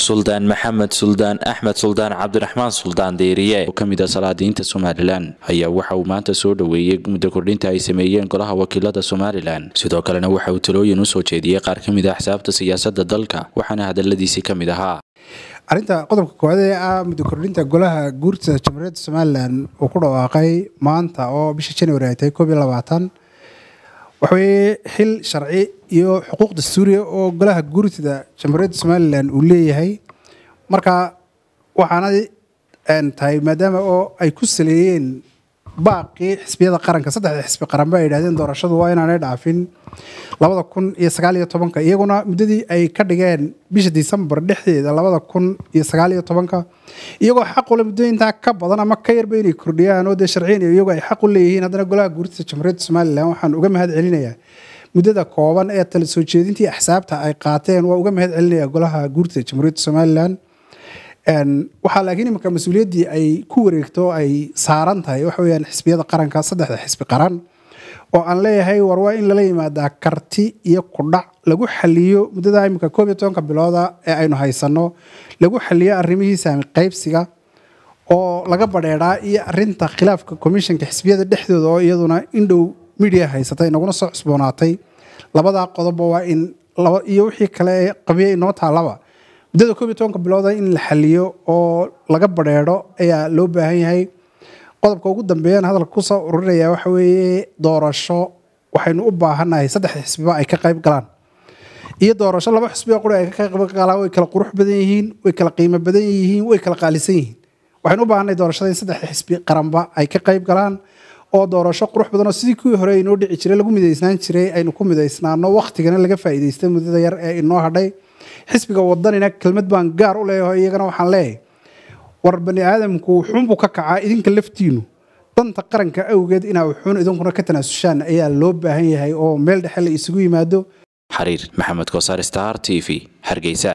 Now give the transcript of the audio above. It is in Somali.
suldaan maxamed suldaan axmed suldaan cabdiraxmaan suldaan deeriye oo kamid ah salaadiinta somalilan ayaa waxa uu maanta soo dhoweeyey muddo kordhinta ay sameeyeen golaha wakiilada somalilan sidoo kalena waxa uu talooyin usoo jeediyey qaar ka mid ah axsaabta siyaasada dalka waxaana hadaladiisii ka mid ahaa arrinta qodobka koowaad ee ah muddo kordhinta golaha guurta jamhuuriyadda somalilan uu ku dhawaaqay maanta oo bisha january ay tahay koob iyo labaatan waxaweye xil sharci iyo xuquuq dastuuriya oo golaha guurtida jamhuuriyadda somalilan uu leeyahay marka waxaana tahay maadaama oo ay ku saleeyeen baaqii xisbiyada qaranka saddexda xisbi qaranba ay yidhahdeen doorashadu waa inaanay dhaafin labada kun iyo sagaal iyo tobanka iyaguna muddadii ay ka dhigeen bisha disembar dhexdeeda labada kun iyo sagaal iyo tobanka iyagoo xaqule muddooyintaa ka badan ama ka yarba inay kordhiyaan oo dee sharciyan iyagu ay xaq u leeyihiin haddana golaha guurtida jamhuuriyadda somalilan waxaan uga mahad celinayaa muddada kooban ee tala soo jeedintii axsaabta ay qaateen waa uga mahad celinaya golaha guurtida jamhuuriyadda somalilan waxaa laakiin iminka mas-uuliyaddii ay ku wareegto ay saaran tahay waxa weyaan xisbiyada qaranka saddexda xisbi qaran oo aan leeyahay war waa in lala yimaadaa karti iyo kudhac lagu xaliyo muddada iminka koob iyo tobanka bilooda ee aynu haysanno lagu xaliyo arrimihii saami qaybsiga oo laga badheedhaa iyo arinta khilaafka commissionka xisbiyada dhexdooda oo iyaduna indhow midia haysatay naguna soo cusboonaatay labadaa qodobba waa in iyo wixii kale ee qabiya inoo taalaba muddada koob iyo tobanka bilooda in la xaliyo oo laga badheedho ayaa loo baahan yahay qodobka ugu dambeeyaan hadalka kusoo ururinaya waxa weeye doorasho waxaynu u baahannahay saddexda xisbiba ay ka qayb galaan iyo doorasho laba xisbiga quri ay ka qayb galaan way kala qurux badan yihiin way kala qiimo badan yihiin way kala qaalisan yihiin waxaynu u baahannahay doorashada in saddexda xisbi qaranba ay ka qayb galaan oo doorasho qurux badan oo sidii kuwii hore inoo dhici jiray lagu midaysnaan jiray aynu ku midaysnaano wakhtigana laga faa'iidaystay muddada yar ee inoo hadhay xisbiga wadanina kelmad baan gaar u leeyahay iyagana waxaan leeyahay war bani aadamku wuxuunbuu ka kacaa idinka laftiinu danta qaranka awgeed inaa wuxuun idinkuna ka tanaasushaan ayaa loo baahan yahay oo meel dhexe la isugu yimaado xariir maxamed kosaar star t v hargeysa